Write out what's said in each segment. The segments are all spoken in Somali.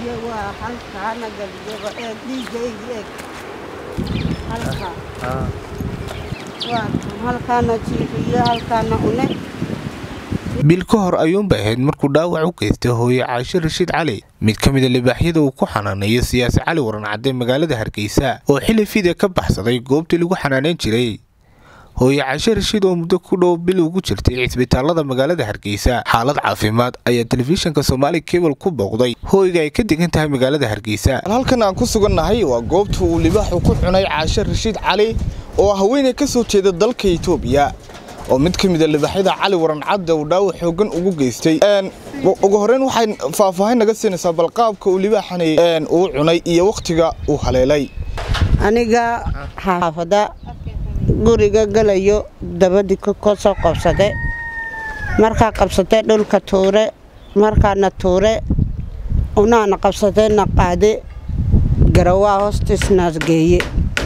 geliye waa halkaana geliye eeg dhiigaygi eeg halkaa waa halkaana jiifiye halkaana une bil ka hor ayuunbay ahayd markuu dhaawac u geystay hooye caashe rashiid cali mid ka mida libaaxyada uu ku xanaaneeyo siyaasi cali waran cadde magaalada hargeysa oo xili fide ka baxsaday goobtii lagu xanaaneyn jiray hooye caashe rashiid oo muddo ku dhow bil ugu jirtay cisbitaalada magaalada hargeysa xaalad caafimaad ayaa telefishinka soomaali kebal ku booqday hooyga ay ka degan tahay magaalada hargeysa halkan aan ku sugannahay waa goobta uu libaaxu ku cunay caashe rashiid cali oo haweeney ka soo jeeda dalka itoobiya oo mid ka mida libaaxyada cali waran cadde uu dhaawac xoogan ugu geystay ugu horreyn waxay faahfaahin naga siinaysaa balqaabka uu libaaxani uu cunay iyo wakhtiga uu haleelay aniga xaafada guriga galayo dabadii ka soo qabsade markaa qabsatay dhulka tuure markaana tuure unaana qabsadayna qaade garawaa hoostiisnaas geeye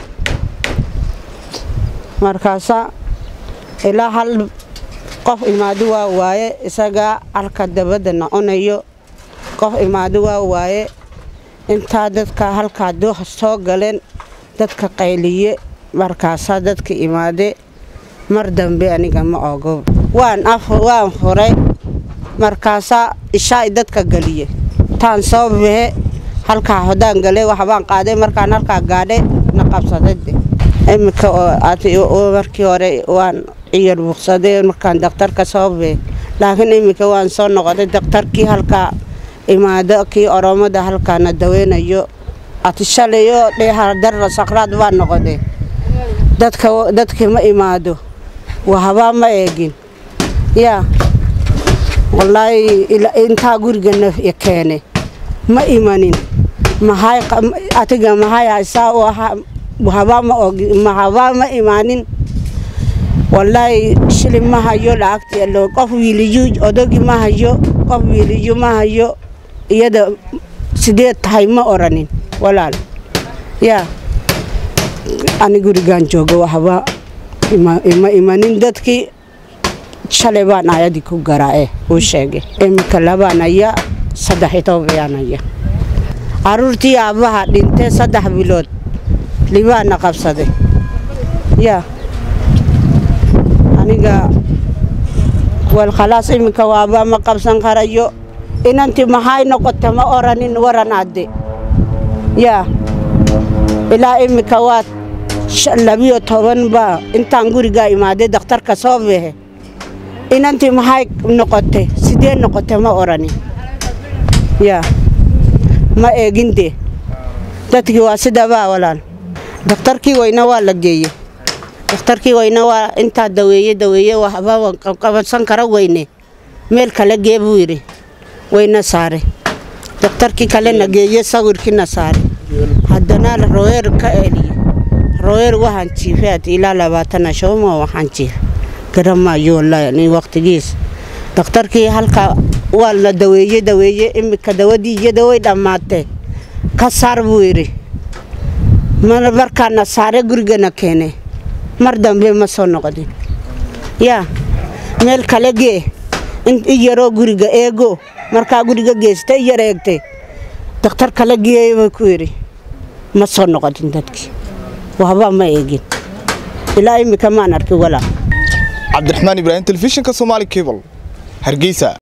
markaasa ilaa hal qof imaado waa waaye isagaa halka dabadda noconayo qof imaado waa waaye intaa dadka halkaa soo galeen dadka qayliye markaasaa dadka imaade mar dambe aniga ma ogo waan waan furay markaasaa ishaay dadka galiye taan soo baxe halkaa hodaan gale waxbaan qaaday markaan halkaa gaadhay na qabsadade iminka oo markii hore waan ciyar buuqsaday markaan daktarka soo baxe laakiin iminka waan soo noqday daktarkii halkaa imaado kii oromada halkaana daweynayo atishalayo dheehardara sakraad baa noqode dadka dadkii ma imaado wahabaa ma eegin yaa wallaahi intaa gurigana keene ma imanin maxay atiga maxay haysaa u ahaa wahabaa ma ogi mahabaa ma imaanin wallaahi shili ma hayo lacagti allo qof wiiliyu odogi ma hayo qof wiiliyu ma hayo iyada sideed tahay ma oranin walaal yaa ani gurigaan joogo waxba ima imanin dadkii shalay baan ayadii ku garaae uu sheegay iminka labaanaya saddex tobayaanaya caruurtii aabbaha dhintee saddex bilood libaana qabsaday yaa aniga wal khalaas iminka waaba ma qabsan karayo inantii maxay noqota ma oranin waran adde yaa ilaa iminka waa labiyo toban baa intaan gurigaa imaaday dakhtarka soo behe inantii maxay noqotay sidee noqotay ma oranin yaa ma eeginde dadkii waa sidabaa walaal dakhtarkii weyna waa la geeye dakhtarkii weyne waa intaa daweeye daweeye waxba qabansan kara weyne meel kale gee buu yidhi wayna saare dakhtarkii kalena geeye sawirkiina saare haddana royeer ka eliye royeer waxaan jiifay ilaa labaatana showma waxaan jiif garamaayo wallaahi waqtigiis dakhtarkii halka waa la daweeye daweeye imika dawadii iyada way dhammaatee ka saar buu yidhi markaana saare gurigana keene mar dambe ma soo noqdin yaa meel kale gee i yaroo guriga eego markaa guriga geesta i yar eegtay dakhtar kale geeyey buu ku yidhi ma soo noqotin dadkii waxba ma eegin ilaa imika maan arki walaa cabdiraxmaan ibraahim telefishinka soomaali cable hargeysa